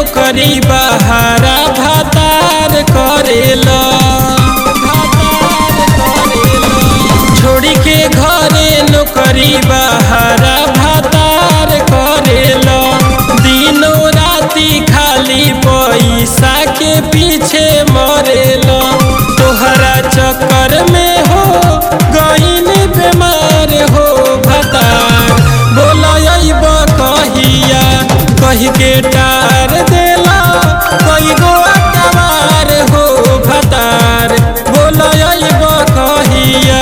नौकरी बहारा भातार करेला छोड़ी के घरे नौकरी बहारा भातार करेला दिनों राती खाली पैसा के पीछे मरेला तोहरा चक्कर में हो गईन बीमार हो भतार बोलब कहिया कही के टार देला कई गो अकबार हो भतार बोलब कहिया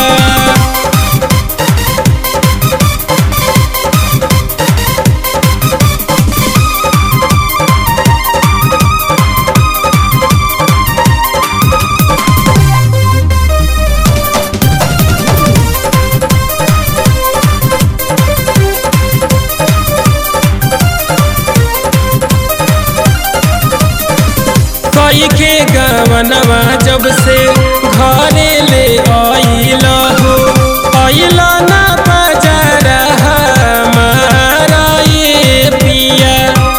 कई के गवनवा जब से घरे ले आइल हो आइल ना बजार हमारा ये पिया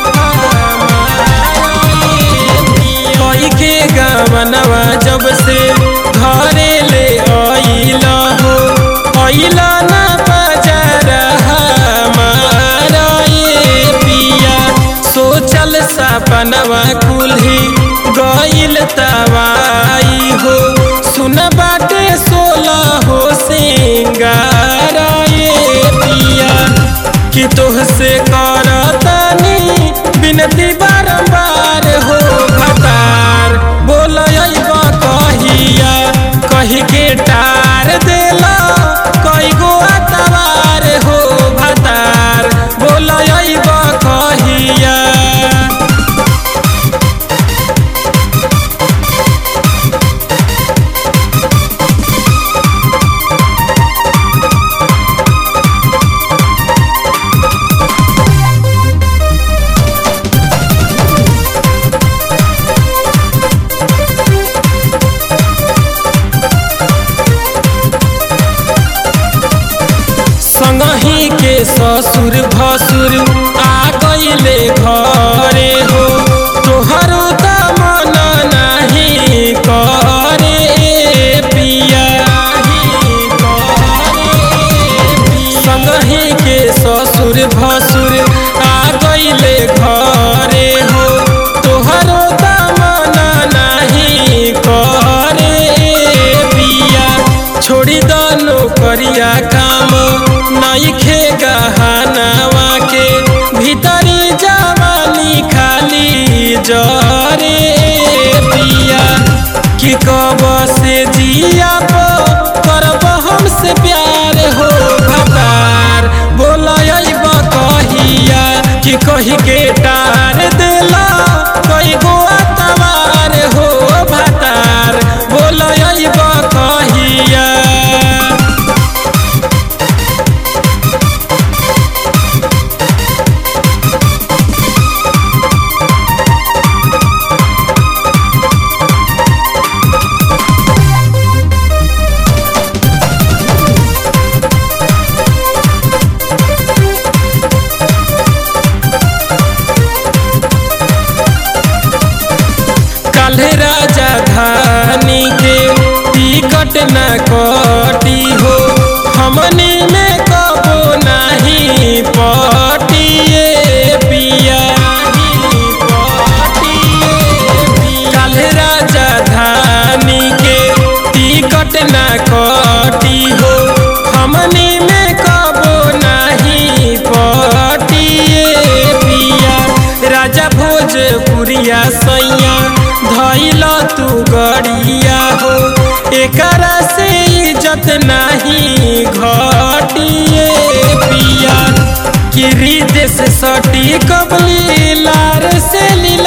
कई के गवनवा जब से घरे ले आइल हो आइल ना बजार हमारा ये पिया सोचल सपनवा कुल्ही गइल तवाई हो सुन बाटे सोला हो सिंगार ये पिया कि तोहसे करतनी बिनती बारंबार हो भतार बोल कहिया कही के टार देला कई गो अतवार हो भतार बोल कहिया संगही के ससुर भसुर आ गईले घरे हो तोहरो त मन नाही करे पिया संगही के ससुर भसुर आ गईले घरे हो तोहरो त मन नाही करे पिया छोड़ी द नौकरिया काम नईखे गहनावा के भीतरी जवानी खाली जरे पिया कि कब से जिया करब हमसे प्यार हो भतार बोलब कहिया कि कही के टार देला कई गो अतवार हो भतार बोलब कहिया काल्हे राजा धानी के टिकट न कटी हो हमनी में कबो नहीं पटिए पिया काल्हे राजा धानी के टिकट न कटी हो हमनी में कबो नहीं पटिए पिया राजा भोजपुरिया सैया धैल तू गड़िया हो एकरा से इज्जत नहीं घटिए पिया कि हृदय से सटी कबली लार से लीला